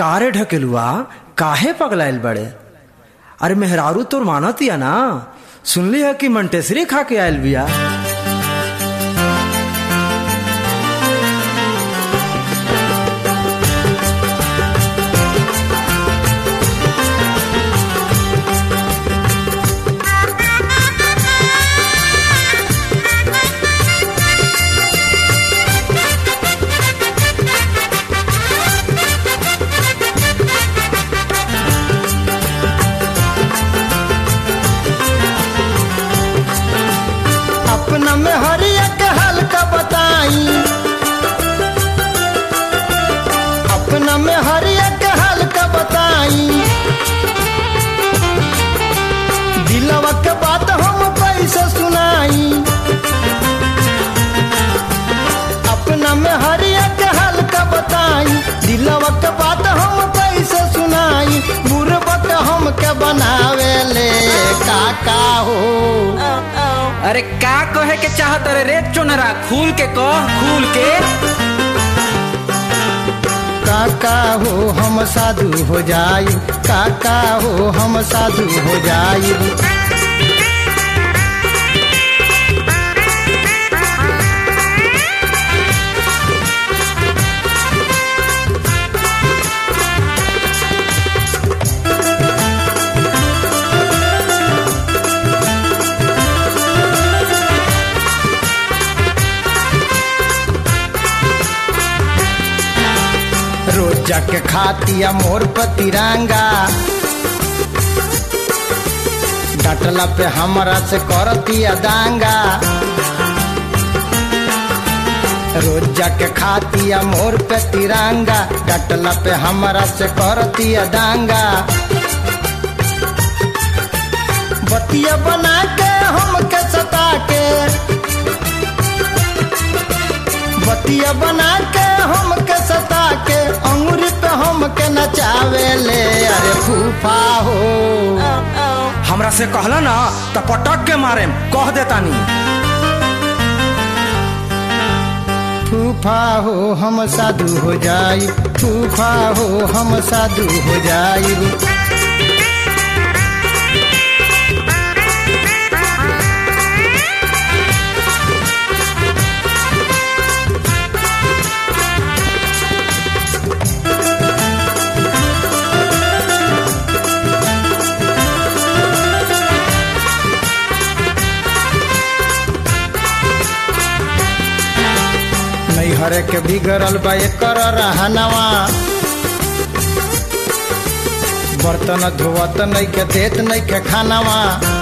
कारे ढकेलुआ काहे पगलाइल बड़े अरे मेहरारू तोर मानतिया ना सुनली है कि मंटेसरी खा के आयल बिया अपना में हरिया के हल्का बताई अपना में हरिया के हल्का बताई दिलवा के बात हम कैसे सुनाई अपना में हरिया के हल्का बताई दिलवा के बात हम कैसे सुनाई बुरबक हम के बनावे ले काका हो अरे का कहे के चाहत रे रे चोनरा खूल के कह खूल के काका हो हम साधु हो जाई काका हो हम साधु हो जाई रोज जाके खातिया मोर पर तिरंगा डटला पे हमरा से करतिया दांगा रोज जाके खातिया मोर पे तिरंगा डटला पे हमरा से करतिया दांगा बतिया बना के हमके सता के बतिया बना के हमके सता के अंगुरी पे हमके नचावे ले अरे फूफा हो हमरा से कहला ना त पटक के मारे कह देतानी फूफा हो हम साधु हो जाई फूफा हो हम साधु हो जाई नैहर के बिगड़ल बा एकर रहनवा बर्तन धोवत नहीं के देत नहीं के खानवा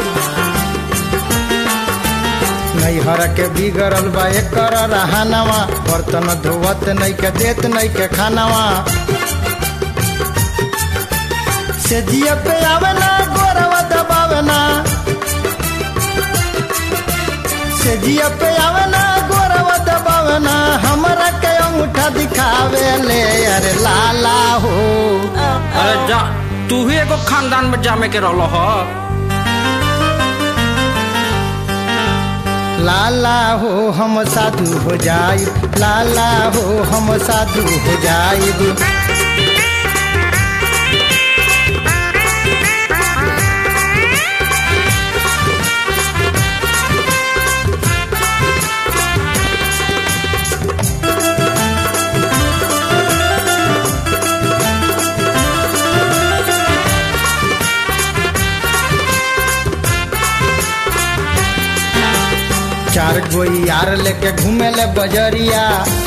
नैहर के बिगड़ल बा एकर रहनवा बर्तन धोवत नहीं के देत नहीं के खानवा से जिया पे आवे ना गोरवा दबावे ना से जिया पे आवे ना गोरवा दबावे ना हमरा के अंगूठा दिखावे ले अरे लाला हो अरे जा तू ही एगो खानदान में जामे के रहलो ह लाला हो हम साधु हो जाई लाला हो हम साधु हो जाई चार गो यार लेके घूमे ले बजरिया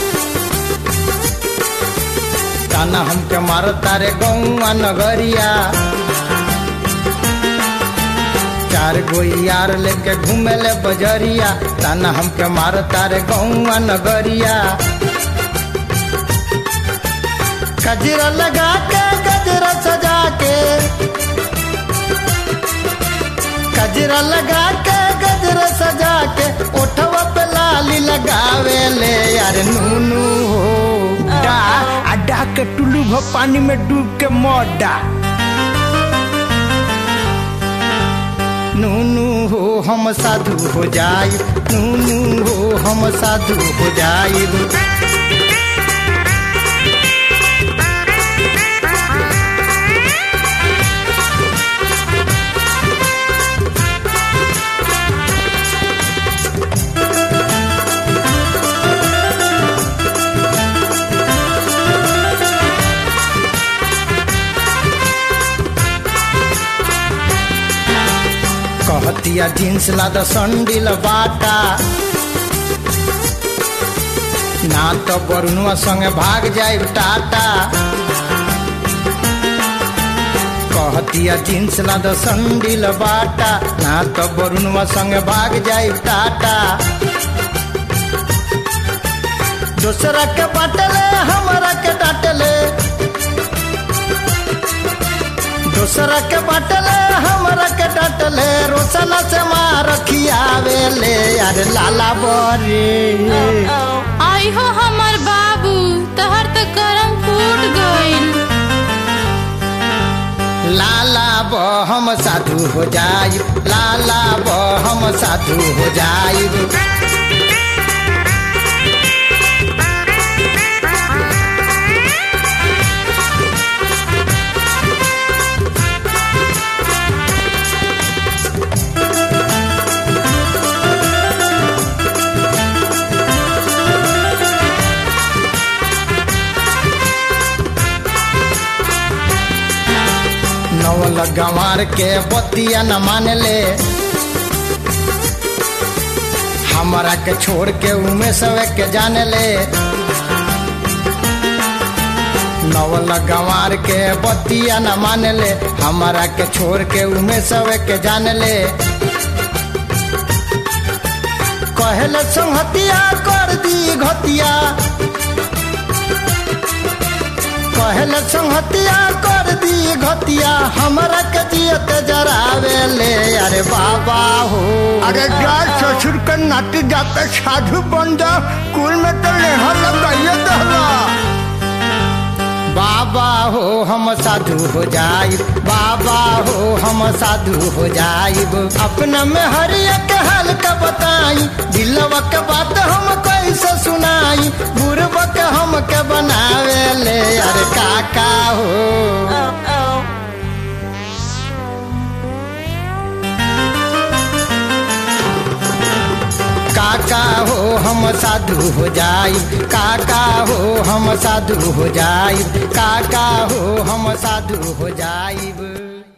ताना हमके मारता रे गौआ नगरिया चार गो यार लेके घूमे ले बजरिया ताना हमके मारता रे गौआ नगरिया कजरा लगा के गजरा सजा के कजरा लगा के गजरा सजा के ओठवा पे लाली लगावे ले यार नूनू हो डा अड्डा के टुल्लू भो पानी में डूब के मोडा नूनू हो हम साधु हो जाई नूनू हो हम साधु हो जाई कहतिया जींस ला द संडिल बाटा ना तो बरुनुआ संगे भाग जाए टाटा कहतिया जींस ला द संडिल बाटा ना तो बरुनुआ संगे भाग जाए टाटा दूसरा के बाटले हमारा के डाटले दूसरा के बाटले हमरा के डाटले रोसना से मार खियावेले यार लाला बरे आई हो हमर बाबू तहर त करम फूट गइल लाला ब हम साधु हो जाई लाला ब हम साधु हो जाई नवल गंवार के बतिया न मान ले हमरा के छोड़ के उमे सवे के जान ले नवल गंवार के बतिया न मान ले हमरा के छोड़ के उमे सवे के जान ले कहले संहतिया कर दी घतिया कहले संहतिया कर दी घतिया हमरा के जियत जरावे ले अरे बाबा हो अरे यार ससुर का नाती जाता साधु बन जा कुल में तो लेहा लगाइए दहला बाबा हो हम साधु हो जाई बाबा हो हम साधु हो जाइब अपना में हरिया के हाल का बताई दिलवा के बात हम कैसे सुनाई बुरबा के हम के बनावे ले अरे काका हो काका हो हम साधु हो जाई काका हो हम साधु हो जाई काका हो हम साधु हो जाइब